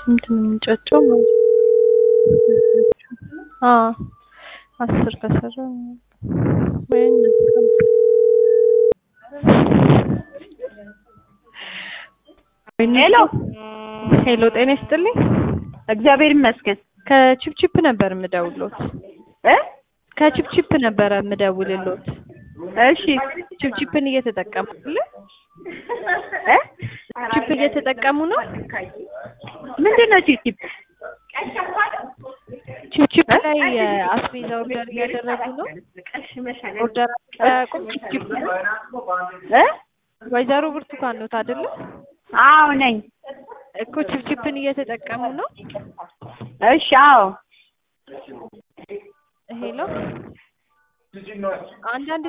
ስንት ነው የሚንጫጫው? አዎ አስር ከሰራ ወይም ሄሎ ሄሎ፣ ጤና ይስጥልኝ። እግዚአብሔር ይመስገን ከቺፕቺፕ ነበር የምደውልሎት። እ ከቺፕቺፕ ነበረ የምደውልሎት። እሺ ቺፕቺፕን እየተጠቀሙ አይደለ? እ ቺፕ እየተጠቀሙ ነው። ምንድን ነው ቺፕ ቺፕቺፕ ላይ የአስቤዛ ኦርደር እያደረጉ ነው። ኦርደር አያውቁም። ቺፕቺፕ እ ወይዘሮ ብርቱካን ነው አይደለ? አዎ ነኝ እኮ ቺፕቺፕን እየተጠቀሙ ነው። እሺ አዎ ሄሎ አንዳንድ